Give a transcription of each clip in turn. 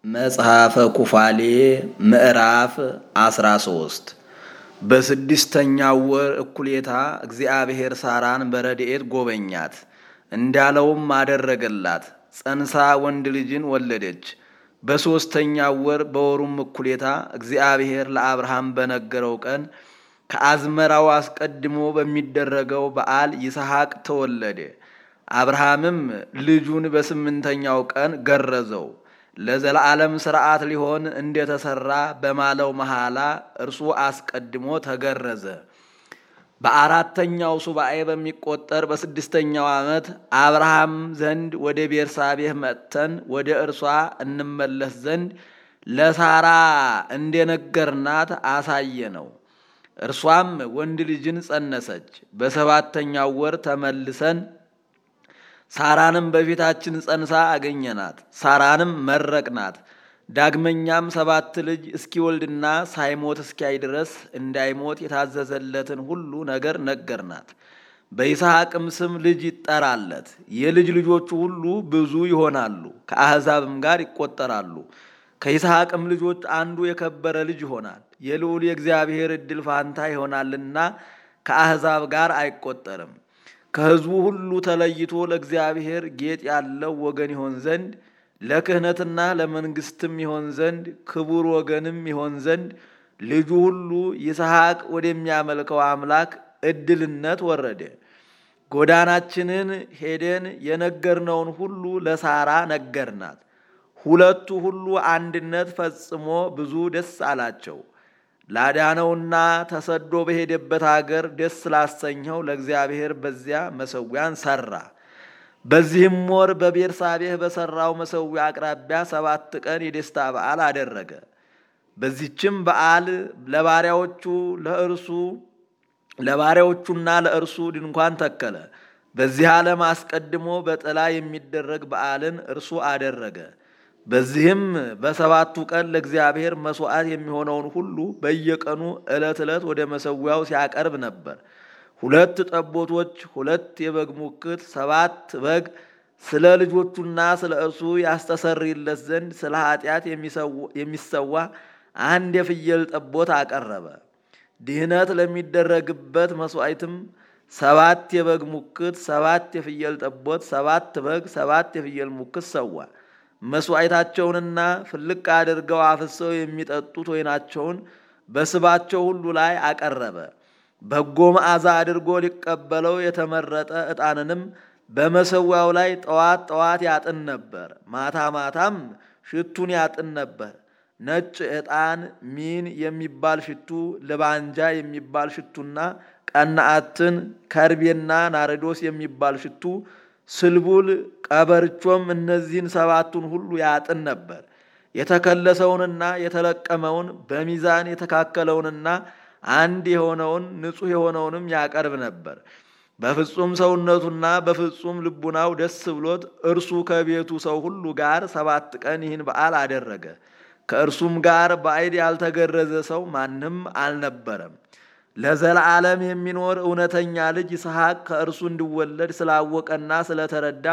መጽሐፈ ኩፋሌ ምዕራፍ አስራ ሶስት በስድስተኛው ወር እኩሌታ እግዚአብሔር ሳራን በረድኤት ጎበኛት፣ እንዳለውም አደረገላት። ጸንሳ ወንድ ልጅን ወለደች። በሦስተኛው ወር በወሩም እኩሌታ እግዚአብሔር ለአብርሃም በነገረው ቀን ከአዝመራው አስቀድሞ በሚደረገው በዓል ይስሐቅ ተወለደ። አብርሃምም ልጁን በስምንተኛው ቀን ገረዘው። ለዘላለም ሥርዓት ሊሆን እንደተሠራ በማለው መሐላ እርሱ አስቀድሞ ተገረዘ። በአራተኛው ሱባኤ በሚቆጠር በስድስተኛው ዓመት አብርሃም ዘንድ ወደ ቤርሳቤህ መጥተን ወደ እርሷ እንመለስ ዘንድ ለሳራ እንደነገርናት አሳየ ነው። እርሷም ወንድ ልጅን ጸነሰች። በሰባተኛው ወር ተመልሰን ሳራንም በፊታችን ጸንሳ አገኘናት። ሳራንም መረቅናት። ዳግመኛም ሰባት ልጅ እስኪወልድና ሳይሞት እስኪያይ ድረስ እንዳይሞት የታዘዘለትን ሁሉ ነገር ነገርናት። በይስሐቅም ስም ልጅ ይጠራለት። የልጅ ልጆቹ ሁሉ ብዙ ይሆናሉ፣ ከአሕዛብም ጋር ይቆጠራሉ። ከይስሐቅም ልጆች አንዱ የከበረ ልጅ ይሆናል፣ የልዑል የእግዚአብሔር ዕድል ፋንታ ይሆናልና ከአሕዛብ ጋር አይቆጠርም። ከሕዝቡ ሁሉ ተለይቶ ለእግዚአብሔር ጌጥ ያለው ወገን ይሆን ዘንድ ለክህነትና ለመንግስትም ይሆን ዘንድ ክቡር ወገንም ይሆን ዘንድ ልጁ ሁሉ ይስሐቅ ወደሚያመልከው አምላክ ዕድልነት ወረደ። ጎዳናችንን ሄደን የነገርነውን ሁሉ ለሳራ ነገርናት። ሁለቱ ሁሉ አንድነት ፈጽሞ ብዙ ደስ አላቸው። ላዳነውና ተሰዶ በሄደበት አገር ደስ ላሰኘው ለእግዚአብሔር በዚያ መሰዊያን ሰራ። በዚህም ወር በቤርሳቤህ በሰራው መሰዊያ አቅራቢያ ሰባት ቀን የደስታ በዓል አደረገ። በዚችም በዓል ለባሪያዎቹ ለእርሱ ለባሪያዎቹና ለእርሱ ድንኳን ተከለ። በዚህ ዓለም አስቀድሞ በጥላ የሚደረግ በዓልን እርሱ አደረገ። በዚህም በሰባቱ ቀን ለእግዚአብሔር መሥዋዕት የሚሆነውን ሁሉ በየቀኑ ዕለት ዕለት ወደ መሰዊያው ሲያቀርብ ነበር። ሁለት ጠቦቶች፣ ሁለት የበግ ሙክት፣ ሰባት በግ ስለ ልጆቹና ስለ እርሱ ያስተሰርይለት ዘንድ ስለ ኃጢአት የሚሰዋ አንድ የፍየል ጠቦት አቀረበ። ድህነት ለሚደረግበት መሥዋዕትም ሰባት የበግ ሙክት፣ ሰባት የፍየል ጠቦት፣ ሰባት በግ፣ ሰባት የፍየል ሙክት ሰዋ። መሥዋዕታቸውንና ፍልቅ አድርገው አፍሰው የሚጠጡት ወይናቸውን በስባቸው ሁሉ ላይ አቀረበ። በጎ መዓዛ አድርጎ ሊቀበለው የተመረጠ ዕጣንንም በመሰዊያው ላይ ጠዋት ጠዋት ያጥን ነበር፣ ማታ ማታም ሽቱን ያጥን ነበር። ነጭ ዕጣን፣ ሚን የሚባል ሽቱ፣ ልባንጃ የሚባል ሽቱና ቀናአትን፣ ከርቤና ናርዶስ የሚባል ሽቱ ስልቡል ቀበርቾም እነዚህን ሰባቱን ሁሉ ያጥን ነበር። የተከለሰውንና የተለቀመውን በሚዛን የተካከለውንና አንድ የሆነውን ንጹሕ የሆነውንም ያቀርብ ነበር። በፍጹም ሰውነቱና በፍጹም ልቡናው ደስ ብሎት እርሱ ከቤቱ ሰው ሁሉ ጋር ሰባት ቀን ይህን በዓል አደረገ። ከእርሱም ጋር ባዕድ ያልተገረዘ ሰው ማንም አልነበረም። ለዘላለም የሚኖር እውነተኛ ልጅ ይስሐቅ ከእርሱ እንዲወለድ ስላወቀና ስለተረዳ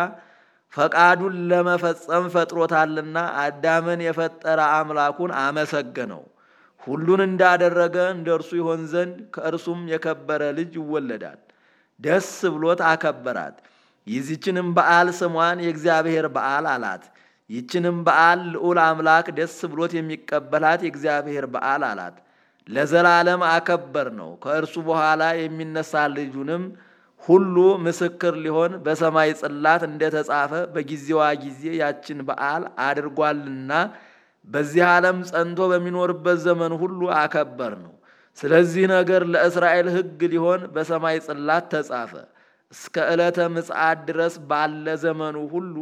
ፈቃዱን ለመፈጸም ፈጥሮታልና አዳምን የፈጠረ አምላኩን አመሰገነው። ሁሉን እንዳደረገ እንደ እርሱ ይሆን ዘንድ ከእርሱም የከበረ ልጅ ይወለዳል። ደስ ብሎት አከበራት። ይዚችንም በዓል ስሟን የእግዚአብሔር በዓል አላት። ይችንም በዓል ልዑል አምላክ ደስ ብሎት የሚቀበላት የእግዚአብሔር በዓል አላት። ለዘላለም አከበር ነው። ከእርሱ በኋላ የሚነሳ ልጁንም ሁሉ ምስክር ሊሆን በሰማይ ጽላት እንደተጻፈ በጊዜዋ ጊዜ ያችን በዓል አድርጓልና በዚህ ዓለም ጸንቶ በሚኖርበት ዘመን ሁሉ አከበር ነው። ስለዚህ ነገር ለእስራኤል ሕግ ሊሆን በሰማይ ጽላት ተጻፈ። እስከ ዕለተ ምጽአት ድረስ ባለ ዘመኑ ሁሉ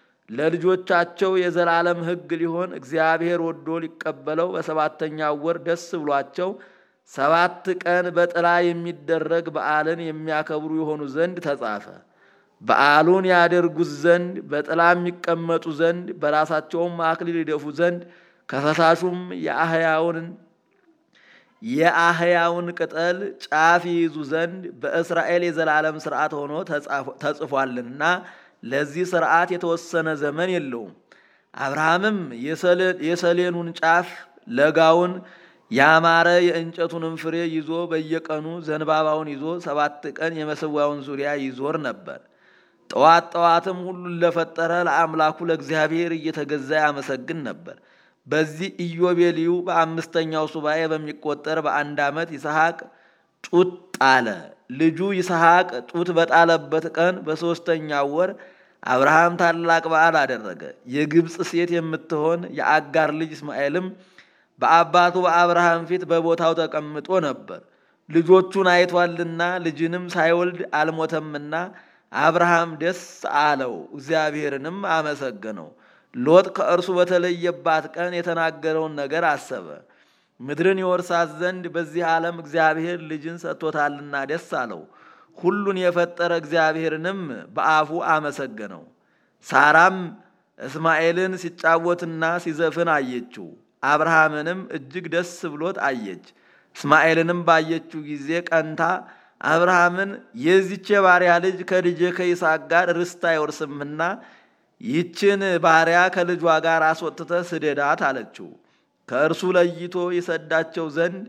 ለልጆቻቸው የዘላለም ሕግ ሊሆን እግዚአብሔር ወዶ ሊቀበለው በሰባተኛው ወር ደስ ብሏቸው ሰባት ቀን በጥላ የሚደረግ በዓልን የሚያከብሩ የሆኑ ዘንድ ተጻፈ። በዓሉን ያደርጉት ዘንድ በጥላ የሚቀመጡ ዘንድ በራሳቸውም አክሊል ይደፉ ዘንድ ከፈሳሹም የአህያውን የአህያውን ቅጠል ጫፍ ይይዙ ዘንድ በእስራኤል የዘላለም ሥርዓት ሆኖ ተጽፏልና ለዚህ ሥርዓት የተወሰነ ዘመን የለውም። አብርሃምም የሰሌኑን ጫፍ ለጋውን ያማረ የእንጨቱንም ፍሬ ይዞ በየቀኑ ዘንባባውን ይዞ ሰባት ቀን የመሰዊያውን ዙሪያ ይዞር ነበር። ጠዋት ጠዋትም ሁሉን ለፈጠረ ለአምላኩ ለእግዚአብሔር እየተገዛ ያመሰግን ነበር። በዚህ ኢዮቤልዩ በአምስተኛው ሱባኤ በሚቆጠር በአንድ ዓመት ይስሐቅ ጡት ጣለ። ልጁ ይስሐቅ ጡት በጣለበት ቀን በሦስተኛው ወር አብርሃም ታላቅ በዓል አደረገ። የግብፅ ሴት የምትሆን የአጋር ልጅ እስማኤልም በአባቱ በአብርሃም ፊት በቦታው ተቀምጦ ነበር። ልጆቹን አይቷልና ልጅንም ሳይወልድ አልሞተምና አብርሃም ደስ አለው፣ እግዚአብሔርንም አመሰገነው። ሎጥ ከእርሱ በተለየባት ቀን የተናገረውን ነገር አሰበ። ምድርን ይወርሳት ዘንድ በዚህ ዓለም እግዚአብሔር ልጅን ሰጥቶታልና ደስ አለው። ሁሉን የፈጠረ እግዚአብሔርንም በአፉ አመሰገነው። ሳራም እስማኤልን ሲጫወትና ሲዘፍን አየችው። አብርሃምንም እጅግ ደስ ብሎት አየች። እስማኤልንም ባየችው ጊዜ ቀንታ አብርሃምን የዚች የባሪያ ልጅ ከልጄ ከይስሐቅ ጋር ርስት አይወርስምና ይችን ባሪያ ከልጇ ጋር አስወጥተ ስደዳት አለችው። ከእርሱ ለይቶ ይሰዳቸው ዘንድ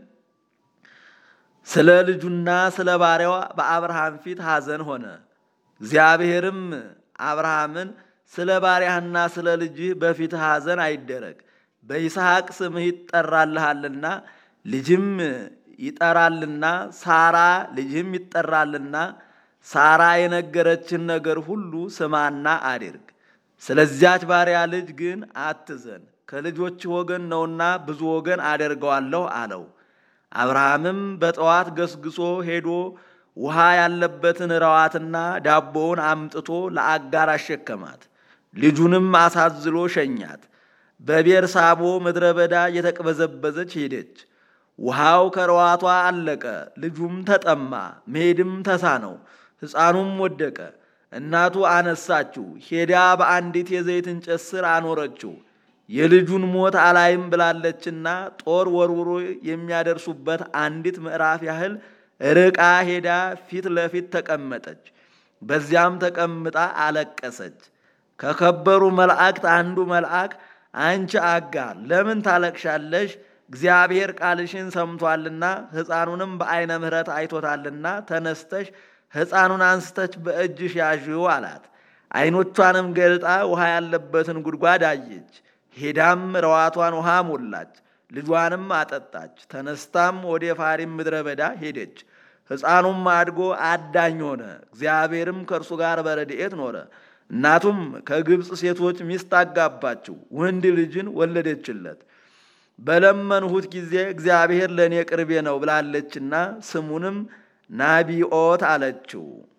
ስለ ልጁና ስለ ባሪያዋ በአብርሃም ፊት ሐዘን ሆነ። እግዚአብሔርም አብርሃምን ስለ ባሪያህና ስለ ልጅህ በፊት ሐዘን አይደረግ፣ በይስሐቅ ስምህ ይጠራልሃልና ልጅም ይጠራልና ሳራ ልጅህም ይጠራልና ሳራ የነገረችን ነገር ሁሉ ስማና አድርግ። ስለዚያች ባሪያ ልጅ ግን አትዘን፣ ከልጆች ወገን ነውና ብዙ ወገን አደርገዋለሁ አለው። አብርሃምም በጠዋት ገስግሶ ሄዶ ውሃ ያለበትን ረዋትና ዳቦውን አምጥቶ ለአጋር አሸከማት። ልጁንም አሳዝሎ ሸኛት። በቤርሳቦ ምድረ በዳ የተቅበዘበዘች ሄደች። ውሃው ከረዋቷ አለቀ። ልጁም ተጠማ፣ መሄድም ተሳነው። ሕፃኑም ወደቀ። እናቱ አነሳችው፣ ሄዳ በአንዲት የዘይት እንጨት ስር አኖረችው። የልጁን ሞት አላይም ብላለችና ጦር ወርውሮ የሚያደርሱበት አንዲት ምዕራፍ ያህል ርቃ ሄዳ ፊት ለፊት ተቀመጠች። በዚያም ተቀምጣ አለቀሰች። ከከበሩ መላእክት አንዱ መልአክ አንቺ አጋር ለምን ታለቅሻለሽ? እግዚአብሔር ቃልሽን ሰምቷልና ሕፃኑንም በዐይነ ምሕረት አይቶታልና ተነስተሽ ሕፃኑን አንስተች በእጅሽ ያዥው አላት። ዐይኖቿንም ገልጣ ውሃ ያለበትን ጉድጓድ አየች። ሄዳም ረዋቷን ውሃ ሞላች፣ ልጇንም አጠጣች። ተነስታም ወደ ፋሪም ምድረ በዳ ሄደች። ሕፃኑም አድጎ አዳኝ ሆነ። እግዚአብሔርም ከእርሱ ጋር በረድኤት ኖረ። እናቱም ከግብፅ ሴቶች ሚስት አጋባችው፣ ወንድ ልጅን ወለደችለት። በለመንሁት ጊዜ እግዚአብሔር ለእኔ ቅርቤ ነው ብላለችና ስሙንም ናቢኦት አለችው።